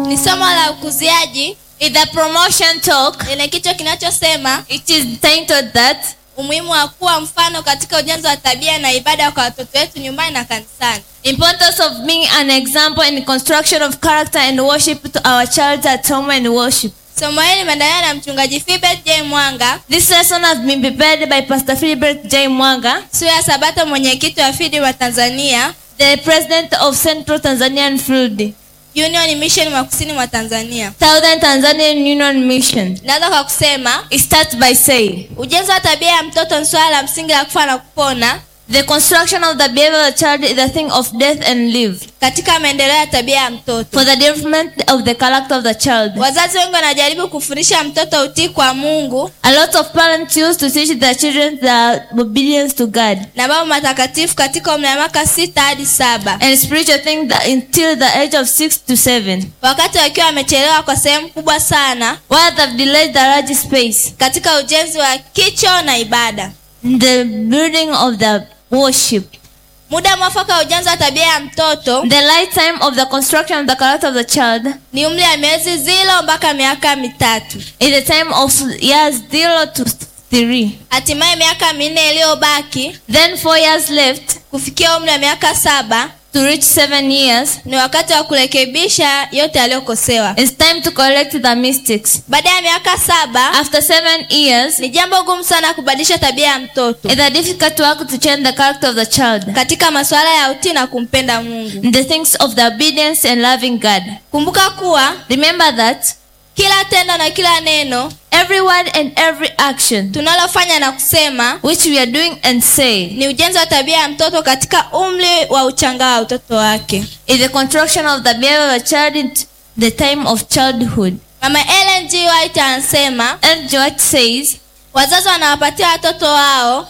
ni somo la ukuziaji In the promotion talk, lenye kichwa kinachosema it is titled that umuhimu wa kuwa mfano katika ujenzi wa tabia na ibada kwa watoto wetu nyumbani na kanisani importance of being an example in construction of character and worship to our child at home and worship. somo hili limeandaliwa na mchungaji Philbert J Mwanga This lesson has been prepared by Pastor Philbert J. Mwanga, sura ya Sabato, mwenyekiti wa FIDI wa Tanzania the president of Central Tanzanian Field, Union Mission mwa kusini mwa Tanzania. Southern Tanzanian Union Mission. Naweza kwa kusema It starts by saying, ujenzi wa tabia ya mtoto ni swala la msingi la kufa na kupona the construction of the behavior of the child is a thing of death and life katika maendeleo ya tabia ya mtoto. for the development of the character of the child. Wazazi wengi wanajaribu kufundisha mtoto utii kwa Mungu A lot of parents used to teach their children the obedience to God na mambo matakatifu katika umri wa miaka sita hadi saba and spiritual things that until the age of six to seven. wakati wakiwa wamechelewa kwa sehemu kubwa sana While they've delayed the large space, katika ujenzi wa kicho na ibada. the building of the worship, Muda mwafaka wa ujenzi wa tabia ya mtoto the lifetime of the construction of the character of the child ni umri wa miezi zilo mpaka miaka mitatu. is the time of years zero to three. Hatimaye miaka minne iliyobaki Then four years left kufikia umri wa miaka saba to reach seven years. ni wakati wa kurekebisha yote yaliyokosewa. It's time to correct the mistakes. Baada ya miaka saba After seven years, ni jambo gumu sana kubadilisha tabia ya mtoto it's a difficult work to change the character of the child. katika masuala ya utii na kumpenda Mungu. The things of the obedience and loving God. Kumbuka kuwa Remember that kila tendo na kila neno every word and every action tunalofanya na kusema which we are doing and say ni ujenzi wa tabia ya mtoto katika umri wa uchanga wa utoto wake. is the construction of the behavior of a child in the time of childhood. Mama Ellen G. White anasema And George says, wazazi wanawapatia watoto wao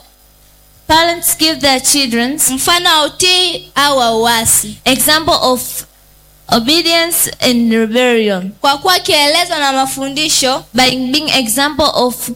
parents give their children mfano wa utii au wa uasi, example of obedience and rebellion kwa kuwa kielezo na mafundisho. by being example of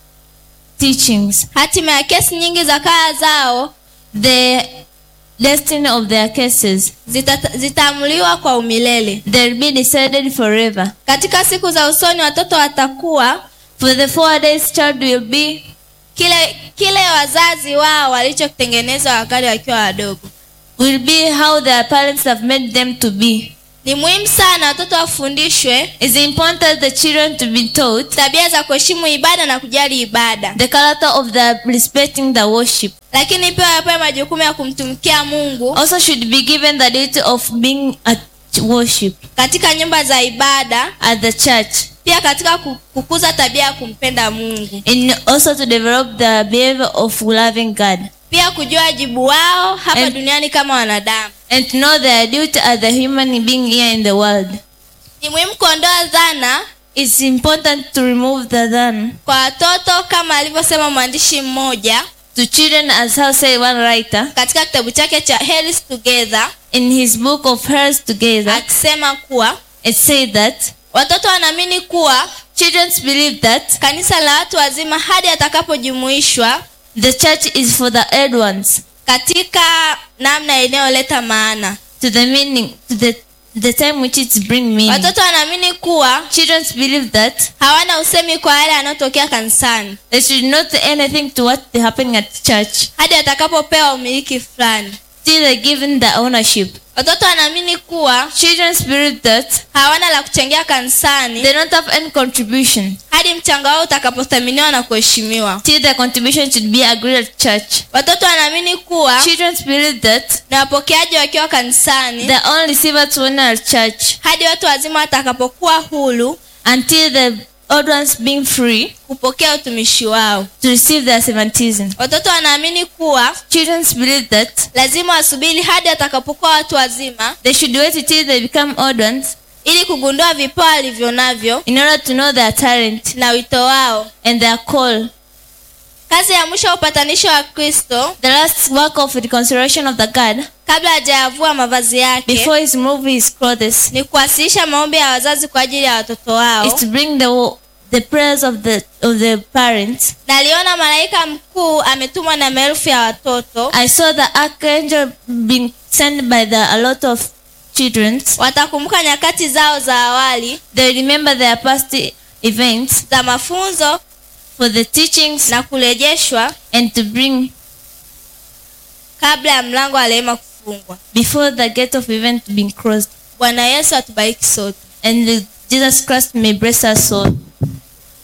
teachings. Hatima ya kesi nyingi za kaya zao The destiny of their cases zita- zitaamuliwa kwa umilele. they'll be decided forever. Katika siku za usoni watoto watakuwa For the four days child will be kile kile wazazi wao walichokitengeneza wakati wakiwa wadogo. will be how their parents have made them to be. Ni muhimu sana watoto wafundishwe It's important the children to be taught tabia za kuheshimu ibada na kujali ibada, the character of the respecting the worship. lakini pia wapewe majukumu ya kumtumikia Mungu Also should be given the duty of being at worship katika nyumba za ibada, at the church. pia katika ku- kukuza tabia ya kumpenda Mungu, And also to develop the behavior of loving God. pia kujua wajibu wao hapa And- duniani kama wanadamu. And to know their duty as a human being here in the world. Ni muhimu kuondoa dhana It's important to remove the then kwa watoto kama alivyosema mwandishi mmoja to children as how say one writer katika kitabu chake cha Hairs Together in his book of Hers Together. akisema kuwa It said that watoto wanaamini kuwa children believe that kanisa la watu wazima hadi atakapojumuishwa the church is for the old ones katika namna inayoleta maana. to the meaning to the the time which it bring meaning. Watoto wanaamini kuwa Children believe that hawana usemi kwa yale yanayotokea kanisani they should not say anything to what is happening at church hadi atakapopewa umiliki fulani. till they given the ownership. Watoto wanaamini kuwa Children believe that hawana la kuchangia kanisani they don't have any contribution hadi mchango wao utakapothaminiwa na kuheshimiwa. till their contribution should be agreed at church. Watoto wanaamini kuwa Children believe that na wapokeaji wakiwa kanisani they only receivers when at church hadi watu wazima watakapokuwa huru until the old ones being free kupokea utumishi wao. to receive their baptism. Watoto wanaamini kuwa Children believe that lazima wasubiri hadi watakapokuwa watu wazima they should wait till they become old ones ili kugundua vipawa walivyo navyo in order to know their talent na wito wao. and their call. Kazi ya mwisho ya upatanisho wa Kristo The last work of reconciliation of the God kabla hajayavua mavazi yake before his remove his clothes ni kuwasilisha maombi ya wazazi kwa ajili ya watoto is wao, to bring the the prayers of the of the parents. na aliona malaika mkuu ametumwa na maelfu ya watoto I saw the archangel being sent by the a lot of children, watakumbuka nyakati zao za awali they remember their past events za mafunzo for the teachings na kurejeshwa and to bring kabla ya mlango wa rehema kufungwa before the gate of event being closed. bwana yesu atubariki sote And the- Jesus Christ may bless us all.